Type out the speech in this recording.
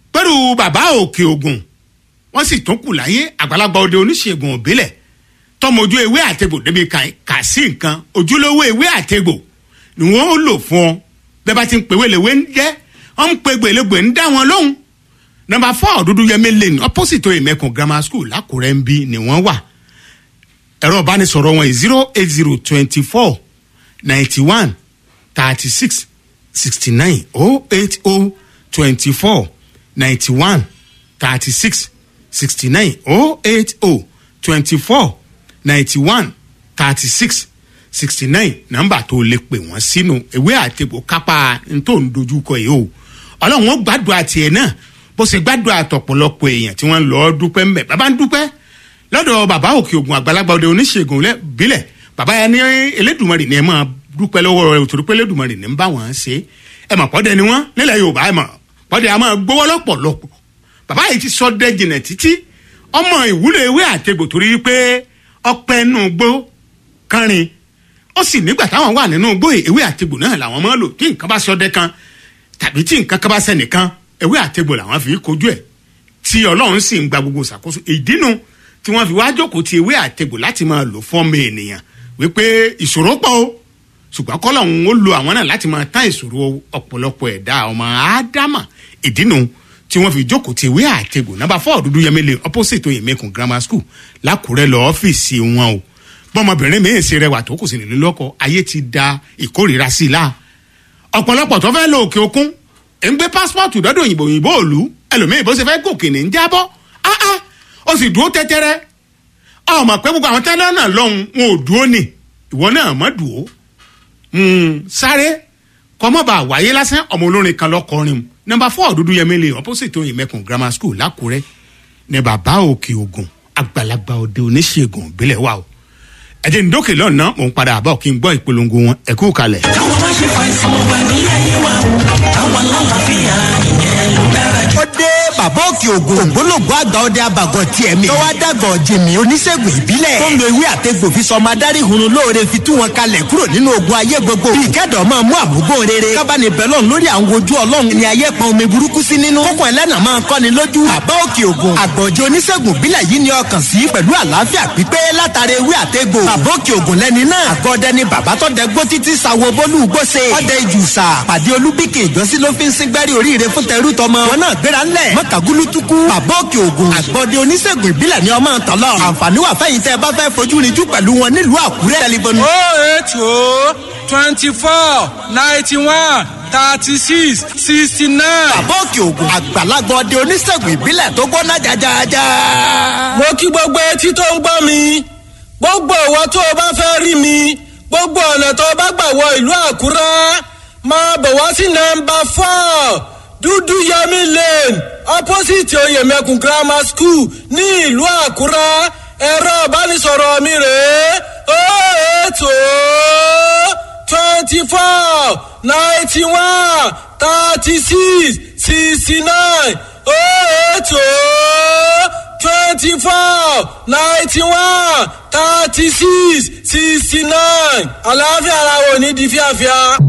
pẹ̀lú bàbá òkè ògùn wọ́n sì tún kù láyé àgbàlagbà òde oníṣègùn òbílẹ̀ tọmọjú ewé àtegbò débi kà sí nǹkan ojúlówó ewé àtegbò ni wọ́n ó lò fún ọ bẹ́ẹ̀ bá ti ń pèwé lèwe ń jẹ́ wọ́n ń pe gbèlégbè ń dá wọn lóhùn nọmba four dúdú yẹmí lane opposite oyèmẹkùn grammar school lákùrẹ́ ń bí ni wọ́n wà ẹ̀rọ ìbánisọ̀rọ̀ wọn zero eight zero twenty four ninety one thirty six sixty nine oh eight oh twenty four ninety one thirty six sixty nine oh eight oh twenty four ninety one thirty six sixty nine nọ́mbà tó lè pè wọ́n sínú ìwé àtẹ̀bò kápá ntò ń dojúkọ yìí o ọlọ́run ó gbàdúrà tiẹ̀ náà bó ṣe gbàdúrà tọ̀pọ̀lọpọ̀ èèyàn tí wọ́n lọ́ọ́ dúpẹ́ mbẹ̀ bàbá ń dúpẹ́ lọ́dọ̀ bàbá òkè ògùn àgbàlagbà òde oníṣègùn bílẹ̀ bàbá yẹn ní elédùnmarè ni ẹ máa dúpẹ́ lọ́wọ́ rẹ̀ òtòrí pé elédùnmarè ní ń bá wọn ṣe ẹ mọ̀ pọ́dẹ ni wọ́n nílẹ̀ yorùbá ẹ mọ̀ pọ́dẹ a máa gbówó lọ́pọ̀lọpọ̀ bàbá yìí ti sọ dẹ́jìnà títí ọmọ ìwúlò ewé àtegbò torí pé ọpẹ́ nù gbó kánrin ó sì nígbà táwọn wà nínú gbó ewé àtegbò náà làwọn máa lò tí nǹkan bá sọdẹ kan tàbí tí nǹkan kan bá sẹ́nìkan ewé àtegbò làwọn fi kojú ẹ̀ tí ọlọ́run sì ń gba gbogbo ṣàkóso ìdínú tí wọ́n fi wá jókòó ti ewé àtegbò láti máa lò fún ọmọ ènìyàn wípé ìṣòro pọ̀ o ṣùgbọ́n kọ́lọ́hún ó lo àwọn náà láti máa tán ìṣòro ọ̀pọ̀lọpọ̀ ẹ̀dá ọmọ ádámà ìdínú tí wọ́n fi jókòó ti ìwé àtẹ̀gùn nàbà fọ́ dúdú yẹmẹlẹ opposite oyèmẹkùn grammar school lákùrẹ́ lọ ọ́fíìsì wọn o bọ́mọbìnrin mi-ín ṣe rẹwà tó kù sí nílé lọ́kọ ayé ti da ìkórìíra sí i la ọ̀pọ̀lọpọ̀ tó fẹ́ lọ òkè òkun ẹ̀ ń gbé pásítọ̀tù dọ́dọ̀ òyìnbó òyìnbó òlu ẹlòmíì bó ṣe fẹ́ gòkè ní ń jábọ́ áá ó sì dúró tẹ́tẹ́rẹ́ ọmọ pé gbogbo àwọn tẹ́lẹ̀ náà lọ́hùn wọn ò dúró nì ìwọ náà mọ́ dùó sáré kọ́mọ́bà wáyé lásán ọmọ olórin kan lọ́kọrin nọmba four dúdú yẹmílẹ opposite oyin mẹkùn grammar school lákùrẹ́ ní bàbá òkè ògùn àgbàlagbà òde oníṣègùn ìbílẹ̀ wa o ẹ̀jẹ̀ ndókè lọ́nà mò ń padà bọ̀ kí n gbọ́ ìpolongo wọn ẹ̀kú kalẹ̀. káwọn má ṣe fàìsàn wà ní ayé wa o káwọn lálàáfíà ìyẹn ló dára jù. ó dé bàbá òkè ògùn ògbólógbò àgbà ọdẹ abàgọ tiẹ̀ mi. tọ́wọ́ dàgọ̀ jìmì oníṣègùn ìbílẹ̀. tó ń lo ewé àtẹ̀gbò fi sọ ọmọ adarí hunrun lóore fi tú wọn kalẹ̀ kúrò nínú ogun ayé gbogbo. bí ìkẹ́dọ̀ máa mú àmúgbó rere. kábàánì bẹ́lọ̀n lórí àwọn ojú ọlọ́run ni ayé pọn omi burúkú sí nínú. kókò ẹlẹ́nà máa kọ́ni lójú. bàbá òkè ògùn àgbọ̀jẹ̀ oníṣègùn ìbílẹ̀ yìí ni ọkàn sí pẹ̀lú àlàáfíà pípé látara ewé àtẹ̀gbò. bàbá òkè ògùn lẹ́ni náà. àgọ́dẹ ni bàbá tó dẹ gbó títí sawo bólú gbóse. ọdẹ ìjùsà pàdé olúbíkè ìjọsí ló fi ń síngbẹ́rì oríire fún tẹrú tọmọ. wọn náà gbéra ńlẹ̀ mọ́kàgúlú tukú. bàbá òkè ògùn àgbọ̀dẹ oníṣègùn ìbílẹ̀ ni ọmọ ntọ́lọ. àǹfààní wà fẹ́yìn tẹ́ ẹ bá fẹ́ fojú rinjú pẹ̀lú wọn nílùú àkúrẹ́. tẹlifóònù oh eight oh twenty four ninety one thirty six sixty nine. bàbá òkè ògùn àgbàlagbà ọdẹ oníṣègùn ìbílẹ̀ tó gbóná jajaja. mo kí gbogbo etí tó ń gbọ́ mi gbogbo ìwọ tó o bá fẹ́ rí mi gbogbo ọ̀nà tó o bá gbà wọ ìlú àkúrẹ́ máa bọ̀ wá sí nọmba four dúdú yẹmi lane opposite oyèmẹkùn grammar school ní ìlú àkúrẹ́ ẹ̀rọ ìbánisọ̀rọ̀ mi rèé ó ètò twenty four ninety one thirty six sixty nine ó ètò twenty four ninety one thirty six sixty nine àlàáfíà ara wo ní di fíafíà.